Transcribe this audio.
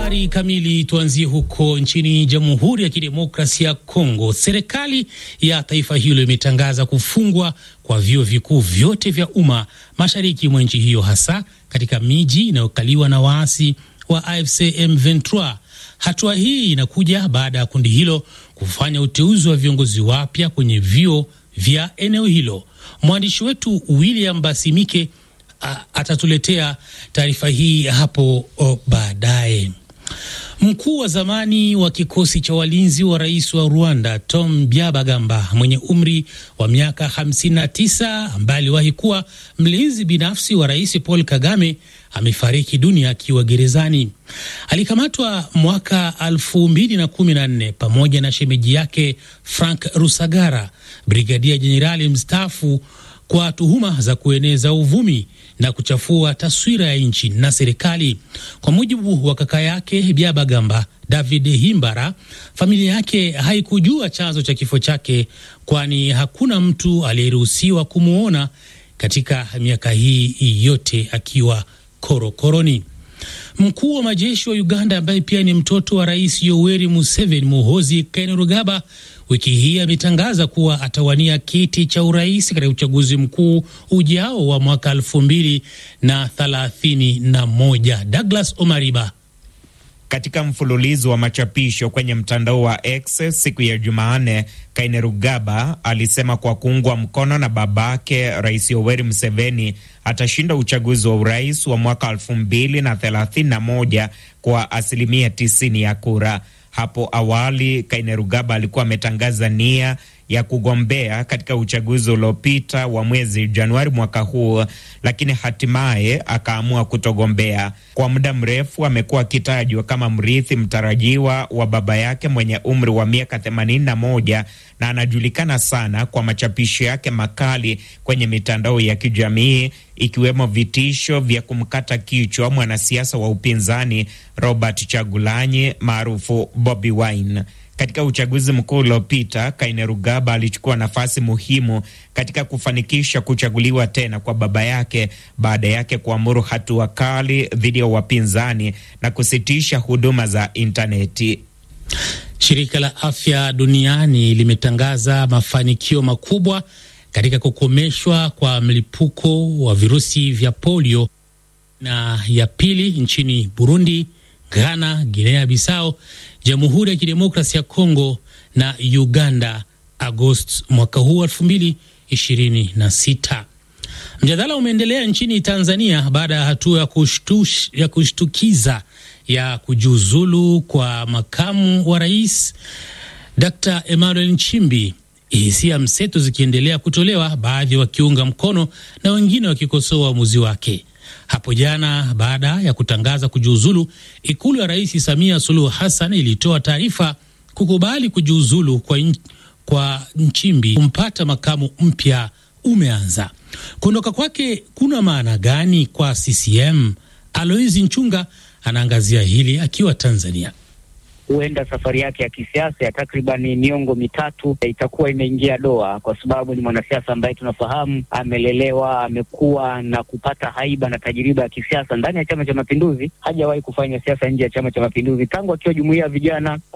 Habari kamili. Tuanzie huko nchini Jamhuri ya Kidemokrasia ya Kongo. Serikali ya taifa hilo imetangaza kufungwa kwa vyuo vikuu vyote vya umma mashariki mwa nchi hiyo, hasa katika miji inayokaliwa na waasi wa AFC M23. Hatua hii inakuja baada ya kundi hilo kufanya uteuzi wa viongozi wapya kwenye vyuo vya eneo hilo. Mwandishi wetu William Basimike atatuletea taarifa hii hapo baadaye. Mkuu wa zamani wa kikosi cha walinzi wa rais wa Rwanda Tom Byabagamba mwenye umri wa miaka 59 ambaye aliwahi kuwa mlinzi binafsi wa rais Paul Kagame amefariki dunia akiwa gerezani. Alikamatwa mwaka 2014 pamoja na shemeji yake Frank Rusagara, brigadia jenerali mstaafu kwa tuhuma za kueneza uvumi na kuchafua taswira ya nchi na serikali. Kwa mujibu wa kaka yake Byabagamba, David Himbara, familia yake haikujua chanzo cha kifo chake, kwani hakuna mtu aliyeruhusiwa kumwona katika miaka hii yote akiwa korokoroni. Mkuu wa majeshi wa Uganda ambaye pia ni mtoto wa rais Yoweri Museveni, Muhozi Kainerugaba, wiki hii ametangaza kuwa atawania kiti cha urais katika uchaguzi mkuu ujao wa mwaka elfu mbili na thelathini na moja. Douglas Omariba katika mfululizo wa machapisho kwenye mtandao wa X siku ya Jumanne, Kainerugaba alisema kwa kuungwa mkono na babake Rais Yoweri Museveni atashinda uchaguzi wa urais wa mwaka elfu mbili na thelathini na moja kwa asilimia tisini ya kura. Hapo awali Kainerugaba alikuwa ametangaza nia ya kugombea katika uchaguzi uliopita wa mwezi Januari mwaka huu, lakini hatimaye akaamua kutogombea. Kwa muda mrefu amekuwa akitajwa kama mrithi mtarajiwa wa baba yake mwenye umri wa miaka 81 na anajulikana sana kwa machapisho yake makali kwenye mitandao ya kijamii ikiwemo vitisho vya kumkata kichwa mwanasiasa wa upinzani Robert Chagulanyi maarufu Bobi Wine. Katika uchaguzi mkuu uliopita, Kainerugaba alichukua nafasi muhimu katika kufanikisha kuchaguliwa tena kwa baba yake baada yake kuamuru hatua kali dhidi ya wapinzani na kusitisha huduma za intaneti. Shirika la Afya Duniani limetangaza mafanikio makubwa katika kukomeshwa kwa mlipuko wa virusi vya polio na ya pili nchini Burundi, Ghana, Guinea Bissau, Jamhuri ya Kidemokrasia ya Kongo na Uganda Agosti mwaka huu elfu mbili ishirini na sita. Mjadala umeendelea nchini Tanzania baada ya hatua ya, kushtush, ya kushtukiza ya kujiuzulu kwa makamu wa rais Dr. Emmanuel Nchimbi, hisia mseto zikiendelea kutolewa, baadhi wakiunga mkono na wengine wakikosoa uamuzi wake. Hapo jana baada ya kutangaza kujiuzulu, ikulu ya rais Samia Suluhu Hassan ilitoa taarifa kukubali kujiuzulu kwa, in, kwa Nchimbi. Kumpata makamu mpya umeanza. Kuondoka kwake kuna maana gani kwa CCM? Aloisi Nchunga anaangazia hili akiwa Tanzania. Huenda safari yake ya kisiasa ya takriban miongo mitatu itakuwa imeingia doa, kwa sababu ni mwanasiasa ambaye tunafahamu amelelewa, amekuwa na kupata haiba na tajiriba ya kisiasa ndani ya Chama cha Mapinduzi. Hajawahi kufanya siasa nje ya Chama cha Mapinduzi tangu akiwa jumuiya ya vijana